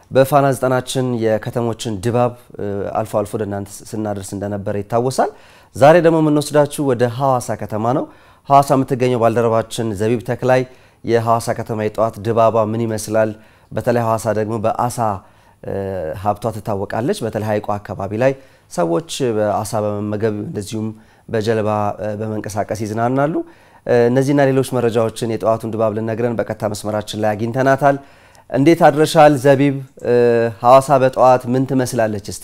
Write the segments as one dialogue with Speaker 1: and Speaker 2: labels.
Speaker 1: በፋና ዘጠናችን የከተሞችን ድባብ አልፎ አልፎ ወደ እናንተ ስናደርስ እንደነበረ ይታወሳል። ዛሬ ደግሞ የምንወስዳችሁ ወደ ሐዋሳ ከተማ ነው። ሐዋሳ የምትገኘው ባልደረባችን ዘቢብ ተክላይ የሐዋሳ ከተማ የጠዋት ድባቧ ምን ይመስላል፣ በተለይ ሐዋሳ ደግሞ በአሳ ሀብቷ ትታወቃለች። በተለይ ሐይቋ አካባቢ ላይ ሰዎች በአሳ በመመገብ እንደዚሁም በጀልባ በመንቀሳቀስ ይዝናናሉ። እነዚህና ሌሎች መረጃዎችን የጠዋቱን ድባብ ልነግረን በቀጥታ መስመራችን ላይ አግኝተናታል። እንዴት አድረሻል ዘቢብ? ሐዋሳ በጠዋት ምን ትመስላለች? እስቲ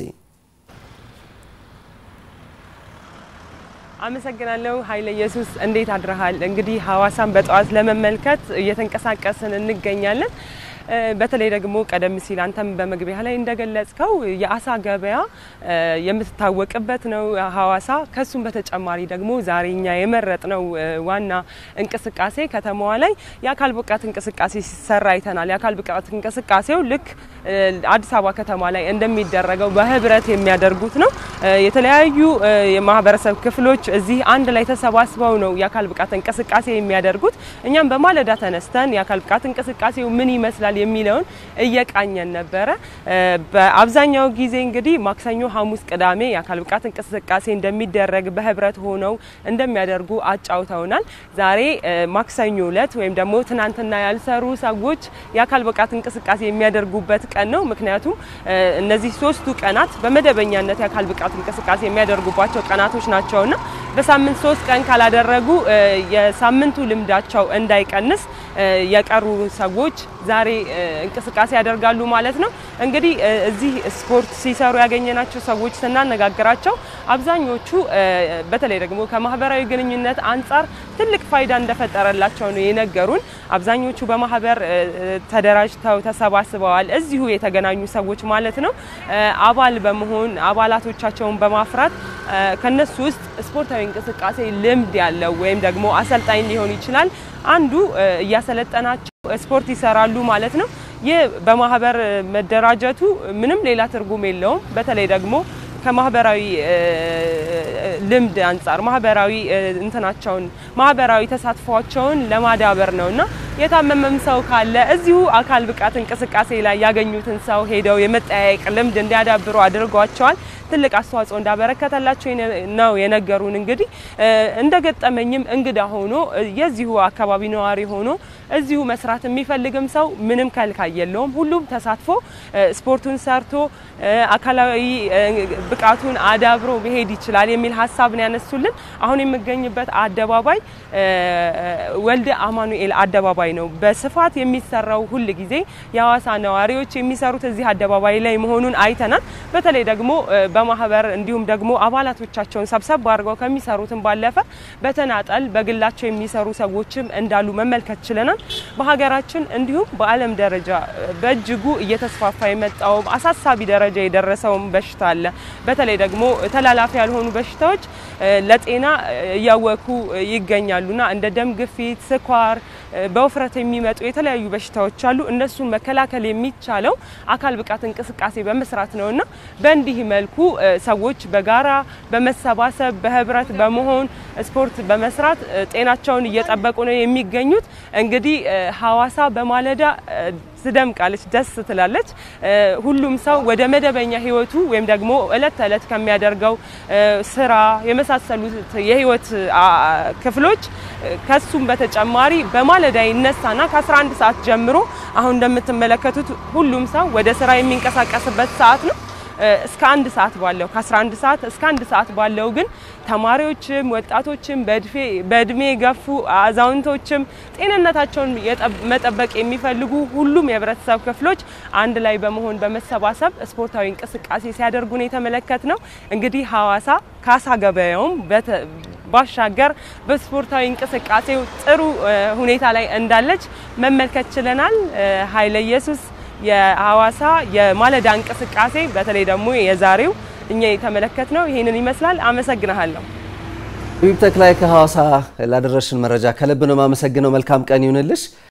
Speaker 2: አመሰግናለሁ ኃይለ ኢየሱስ። እንዴት አድረሃል? እንግዲህ ሐዋሳን በጠዋት ለመመልከት እየተንቀሳቀስን እንገኛለን። በተለይ ደግሞ ቀደም ሲል አንተም በመግቢያ ላይ እንደገለጽከው የአሳ ገበያ የምትታወቅበት ነው ሐዋሳ። ከሱም በተጨማሪ ደግሞ ዛሬ እኛ የመረጥነው ዋና እንቅስቃሴ ከተማዋ ላይ የአካል ብቃት እንቅስቃሴ ሲሰራ አይተናል። የአካል ብቃት እንቅስቃሴው ልክ አዲስ አበባ ከተማ ላይ እንደሚደረገው በህብረት የሚያደርጉት ነው። የተለያዩ የማህበረሰብ ክፍሎች እዚህ አንድ ላይ ተሰባስበው ነው የአካል ብቃት እንቅስቃሴ የሚያደርጉት። እኛም በማለዳ ተነስተን የአካል ብቃት እንቅስቃሴው ምን ይመስላል የሚለውን እየቃኘን ነበረ። በአብዛኛው ጊዜ እንግዲህ ማክሰኞ፣ ሐሙስ፣ ቅዳሜ የአካል ብቃት እንቅስቃሴ እንደሚደረግ በህብረት ሆነው እንደሚያደርጉ አጫውተውናል። ዛሬ ማክሰኞ እለት ወይም ደግሞ ትናንትና ያልሰሩ ሰዎች የአካል ብቃት እንቅስቃሴ የሚያደርጉበት ቀን ነው። ምክንያቱም እነዚህ ሶስቱ ቀናት በመደበኛነት የአካል ብቃት እንቅስቃሴ የሚያደርጉባቸው ቀናቶች ናቸውና በሳምንት ሶስት ቀን ካላደረጉ የሳምንቱ ልምዳቸው እንዳይቀንስ የቀሩ ሰዎች ዛሬ እንቅስቃሴ ያደርጋሉ ማለት ነው። እንግዲህ እዚህ ስፖርት ሲሰሩ ያገኘናቸው ሰዎች ስናነጋግራቸው አብዛኞቹ በተለይ ደግሞ ከማህበራዊ ግንኙነት አንጻር ትልቅ ፋይዳ እንደፈጠረላቸው ነው የነገሩን። አብዛኞቹ በማህበር ተደራጅተው ተሰባስበዋል። እዚሁ የተገናኙ ሰዎች ማለት ነው። አባል በመሆን አባላቶቻቸውን በማፍራት ከነሱ ውስጥ ስፖርታዊ እንቅስቃሴ ልምድ ያለው ወይም ደግሞ አሰልጣኝ ሊሆን ይችላል አንዱ እያሰለጠናቸው ስፖርት ይሰራሉ ማለት ነው። ይህ በማህበር መደራጀቱ ምንም ሌላ ትርጉም የለውም። በተለይ ደግሞ ከማህበራዊ ልምድ አንጻር ማህበራዊ እንትናቸውን ማህበራዊ ተሳትፏቸውን ለማዳበር ነውና የታመመም ሰው ካለ እዚሁ አካል ብቃት እንቅስቃሴ ላይ ያገኙትን ሰው ሄደው የመጠያየቅ ልምድ እንዲያዳብሩ አድርጓቸዋል። ትልቅ አስተዋጽኦ እንዳበረከተላቸው ነው የነገሩን። እንግዲህ እንደገጠመኝም እንግዳ ሆኖ የዚሁ አካባቢ ነዋሪ ሆኖ እዚሁ መስራት የሚፈልግም ሰው ምንም ከልካይ የለውም። ሁሉም ተሳትፎ ስፖርቱን ሰርቶ አካላዊ ብቃቱን አዳብሮ መሄድ ይችላል የሚል ሀሳብን ያነሱልን። አሁን የምገኝበት አደባባይ ወልደ አማኑኤል አደባባይ ነው። በስፋት የሚሰራው ሁል ጊዜ የሐዋሳ ነዋሪዎች የሚሰሩት እዚህ አደባባይ ላይ መሆኑን አይተናል። በተለይ ደግሞ በማህበር እንዲሁም ደግሞ አባላቶቻቸውን ሰብሰብ አድርገው ከሚሰሩትም ባለፈ በተናጠል በግላቸው የሚሰሩ ሰዎችም እንዳሉ መመልከት ችለናል። በሀገራችን እንዲሁም በዓለም ደረጃ በእጅጉ እየተስፋፋ የመጣውም አሳሳቢ ደረጃ የደረሰውም በሽታ አለ። በተለይ ደግሞ ተላላፊ ያልሆኑ በሽታዎች ለጤና እያወኩ ይገኛሉና እንደ ደም ግፊት፣ ስኳር፣ በውፍረት የሚመጡ የተለያዩ በሽታዎች አሉ። እነሱን መከላከል የሚቻለው አካል ብቃት እንቅስቃሴ በመስራት ነውና በእንዲህ መልኩ ሰዎች በጋራ በመሰባሰብ በህብረት በመሆን ስፖርት በመስራት ጤናቸውን እየጠበቁ ነው የሚገኙት። እንግዲህ ሐዋሳ በማለዳ ትደምቃለች፣ ደስ ትላለች። ሁሉም ሰው ወደ መደበኛ ህይወቱ ወይም ደግሞ እለት ተዕለት ከሚያደርገው ስራ የመሳሰሉት የህይወት ክፍሎች ከሱም በተጨማሪ በማለዳ ይነሳና ከ11 ሰዓት ጀምሮ አሁን እንደምትመለከቱት ሁሉም ሰው ወደ ስራ የሚንቀሳቀስበት ሰዓት ነው። እስከ አንድ ሰዓት ባለው ከ11 ሰዓት እስከ አንድ ሰዓት ባለው ግን ተማሪዎችም ወጣቶችም በእድሜ የገፉ አዛውንቶችም ጤንነታቸውን መጠበቅ የሚፈልጉ ሁሉም የህብረተሰብ ክፍሎች አንድ ላይ በመሆን በመሰባሰብ ስፖርታዊ እንቅስቃሴ ሲያደርጉ ነው የተመለከት ነው። እንግዲህ ሐዋሳ ከአሳ ገበያውም ባሻገር በስፖርታዊ እንቅስቃሴው ጥሩ ሁኔታ ላይ እንዳለች መመልከት ችለናል። ኃይለ ኢየሱስ የሐዋሳ የማለዳ እንቅስቃሴ በተለይ ደግሞ የዛሬው እኛ የተመለከት ነው ይህንን ይመስላል። አመሰግናለሁ።
Speaker 1: ዘቢብ ተክላይ ከሐዋሳ ላደረሽን መረጃ ከልብ ነው የማመሰግነው። መልካም ቀን ይሁንልሽ።